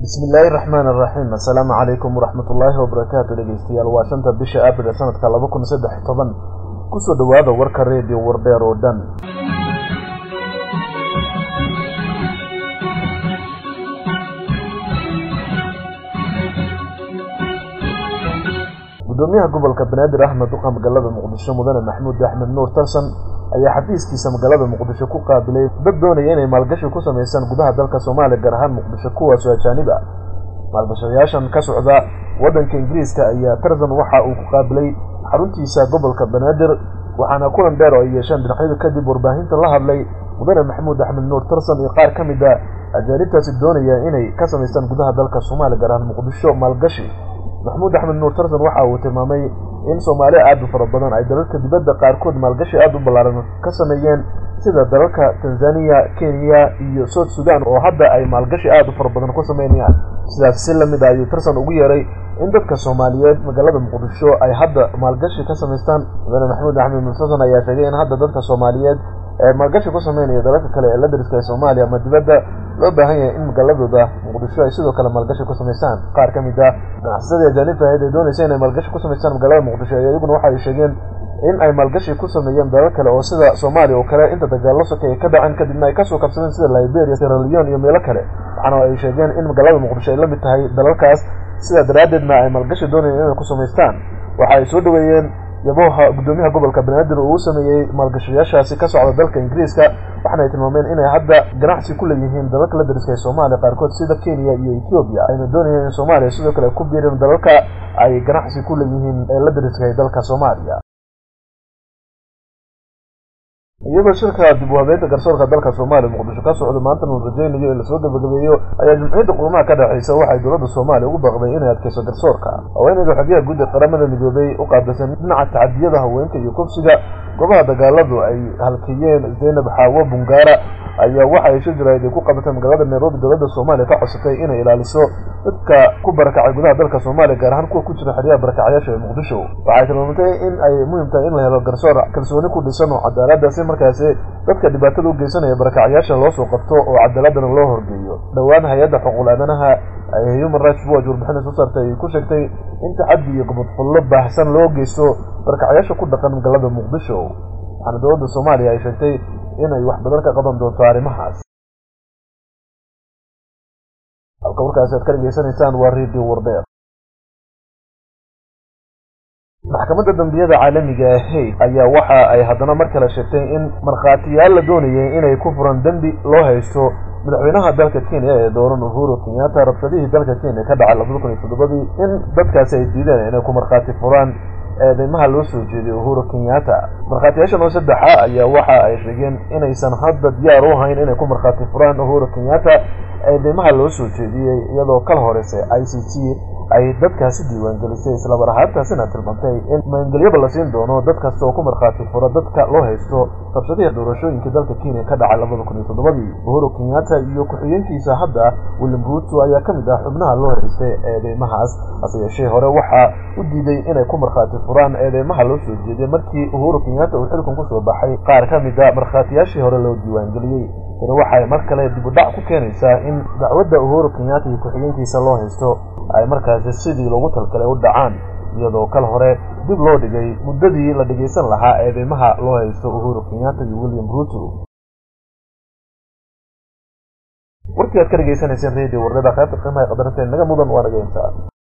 bismillaahi raxmaani raxiim assalaamu calaykum waraxmat ullaahi wabarakaatu dhegeystayaal waa shanta bisha abril sanadka laba kun saddex toban kusoo dhowaada warka reediyo wardheer oo dhan gudoomiyaha gobolka banaadir axmed duqa magaalada muqdisho mudane maxamuud axmed nuur tarsan ayaa xafiiskiisa magaalada muqdisho ku qaabilay dad doonaya inay maalgashi ku samaysaan gudaha dalka soomaaliya gaar ahaan muqdisho kuwaasoo ajaanib ah maalgashayaashan ka socda waddanka ingiriiska ayaa tarsan waxa uu ku qaabilay xaruntiisa gobolka banaadir waxaana kulan dheer oo ay yeesheen dhinacyadu kadib warbaahinta la hadlay mudane maxamuud axmed nuur tarsan iyo qaar ka mid a ajaanibtaasi doonaya inay ka samaystaan gudaha dalka soomaaliya gaar ahaan muqdisho maalgashi maxamuud axmed nuur tarsan waxa uu tilmaamay in soomaaliya aad u fara badan ay dalalka dibadda qaarkood maalgashi aad u ballaaran ka sameeyeen sida dalalka tanzaniya kenya iyo south sudan oo hadda ay maalgashi aad u fara badan ku sameynayaan sidaas si lamid a ayuu tarsan ugu yeeray in dadka soomaaliyeed magaalada muqdisho ay hadda maalgashi ka samaystaan mudane maxamuud axmed nuur tarsan ayaa sheegay in hadda dadka soomaaliyeed ee maalgashi ku sameynaya dalalka kale ee la dariska ee soomaaliya ama dibadda loo baahan yahay in magaaladooda muqdisho ay sidoo kale maalgashi ku samaystaan qaar ka mid ah ganacsasadii ajaanibta ahayd ee doonaysa inay maalgashi ku samaystaan magaalada muqdisho iyaguna waxa ay sheegeen in ay maalgashi ku sameeyeen dalal kale oo sida soomaaliya oo kale inta dagaallo sokeeye ka dhaceen kadibna ay kasoo kabsadeen sida liberia sierra leone iyo meelo kale waxaana ay sheegeen in magaalada muqdisho ay la mid tahay dalalkaas sidaa daraaddeedna ay maalgashi doonayeen inay ku samaystaan waxa ay soo dhaweeyeen yaboha guddoomiyaha gobolka banaadir uu u sameeyey maalgashayaashaasi ka socda dalka ingiriiska waxaana ay tilmaameen inay hadda ganacsi ku leeyihiin dalalka la dariska ee soomaaliya qaarkood sida kenya iyo ethoobiya ayna doonayeen in soomaaliya sidoo kale ku biirin dalalka ay ganacsi ku leeyihiin ee la dariska ee dalka soomaaliya iyadoo shirka dib u habeynta garsoorka dalka soomaaliya muqdisho ka socdo maantana uu rajaynayo in lasoo gabagabeeyo ayaa jumciyadda qurumaha ka dhexaysa waxay dowladda soomaaliya ugu baaqday inay adkayso garsoorka haweeneyda xogyaha guud ee qaramada midoobay u qaabilsan dhinaca tacadiyada haweenka iyo kufsiga goobaha dagaaladu ay halkeeyeen zaynab xaawo bungaara ayaa waxa ay shirjirayd ay ku qabatay magaalada nairobi dowladda soomaaliya ka codsatay inay ilaaliso dadka ku barakacay gudaha dalka soomaaliya gaar ahaan kuwa ku jira xeryaha barakacyaasha ee muqdisho waxay tilmaamtay in ay muhiim tahay in la helo garsoor kalsooni ku dhisan oo cadaalada si markaasi dadka dhibaatada u geysanaya barakacyaasha loo soo qabto oo cadaaladana loo horgeeyo dhowaan hay-adda xuquuq aadanaha ee human rights watch warbixina soo saartay ay ku sheegtay in tacaddi iyo gobodfullo baahsan loo geysto barakacyaasha ku dhaqan magaalada muqdisho waxaana dowladda soomaaliya ay sheegtay inay wax badan ka qaban doonto arrimahaas halka warkaasi aad ka dhegeysanaysaan waa radio wardeer maxkamadda dambiyada caalamiga ee hayd ayaa waxa ay haddana mar kale sheegtay in markhaatiyaal la doonayay inay ku furan dembi loo haysto madaxweynaha dalka kenya ee dooran uhuru kenyatta rabshadihii dalka kenya ka dhacay labada kun iyo toddobadii in dadkaasi ay diideen inay ku markhaati furaan eedeymaha loo soo jeediyey uhuru kenyatta markhaatiyaashan oo saddexa ayaa waxa ay sheegeen inaysan hadda diyaar u ahayn inay ku markhaati furaan uhuru kenyatta eedeymaha loo soo jeediyey iyadoo kala horeysa i c t ay dadkaasi diiwaangelisay islamar ahaantaasina tilmaantay in maangelyaba la siin doono dad kasta oo ku markhaati fura dadka loo haysto rabshadihii doorashooyinkii dalka kenya ka dhacay labada kun iyo toddobadii uhuru kenyatta iyo ku-xigeenkiisa hadda william ruuto ayaa ka mid ah xubnaha loo haystay eedeymahaas hase yeeshee hore waxaa u diiday inay ku markhaati furaan eedeymaha loo soo jeediyey markii uhuru kenyatta uu xilkan kusoo baxay qaar ka mid a markhaatiyaashii hore loo diiwaangeliyey tani waxay mar kale dib u dhac ku keenaysaa in dacwadda uhuru kenyatta iyo ku-xigeenkiisa loo haysto ay markaasi sidii loogu talgalay u dhacaan iyadoo kal hore dib loo dhigay muddadii la dhegaysan lahaa eedeymaha loo haysto uhuru kenyatta iyo william ruuto warkii aad ka dhegaysanayseen radio wardada qaybta qiimaha qadarinteed naga mudan waa naga intaa